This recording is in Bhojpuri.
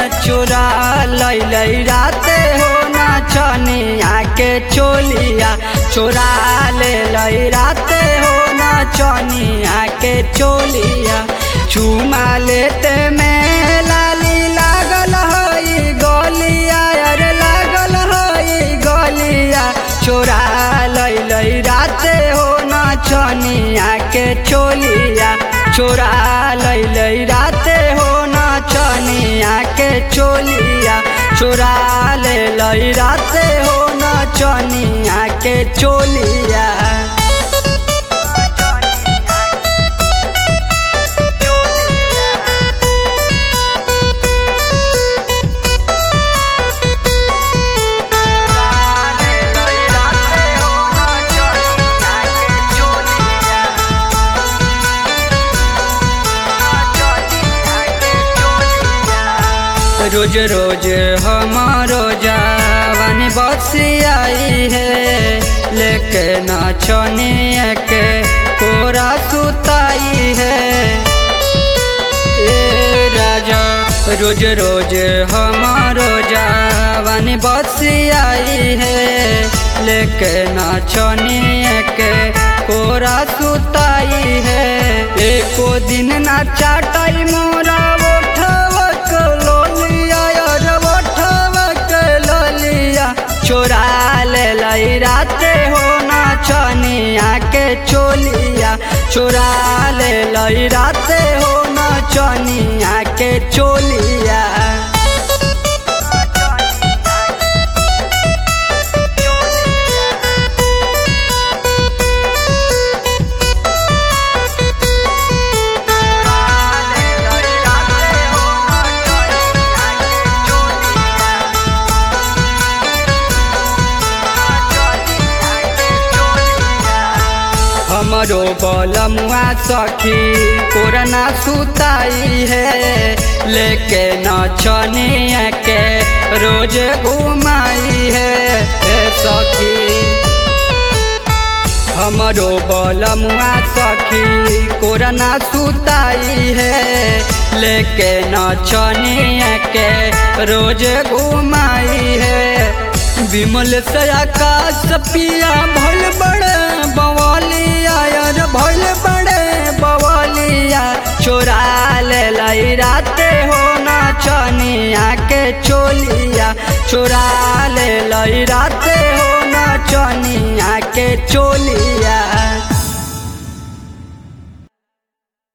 चोरा लैलै राते हो नचनिया के चोलिया चोरा ले लै राते हो नचनिया के चोलिया चुमा लेते में लाली लागल हई गलिया अरे लागल हई गलिया चोरा लैलै राते हो नचनिया के चोलिया चोरा लैलै राते हो नचनिया के चोलिया चोरा ले लै राते हो नचनिया के चोलिया रोज रोज हमारो जावन बसियाई है लेके नाचनिया के कोरा सुताई है ए राजा रोज रोज हमारो जावन बसियाई है लेके नाचनिया के कोरा सुताई है एको दिन ना चाटाई मोरा ओठवक लोलिया यार ओठवक लोलिया चोरा ले लै राते हो नाचनिया के चोलिया चोरा ले लै राते हो नाचनिया के चोलिया हमरो बलमुआ सखी कोरना सुताई है लेके नचनिया के रोज घुमाई है ए सखी हमरो बलमुआ सखी कोरना सुताई है लेके नचनिया के रोज घुमाई है विमल से आकाश पिया भल बड़े बवालिया यार भल बड़े बवालिया चोरा ले लै राते हो नाचनिया के चोलिया चोरा ले लै राते हो नाचनिया के चोलिया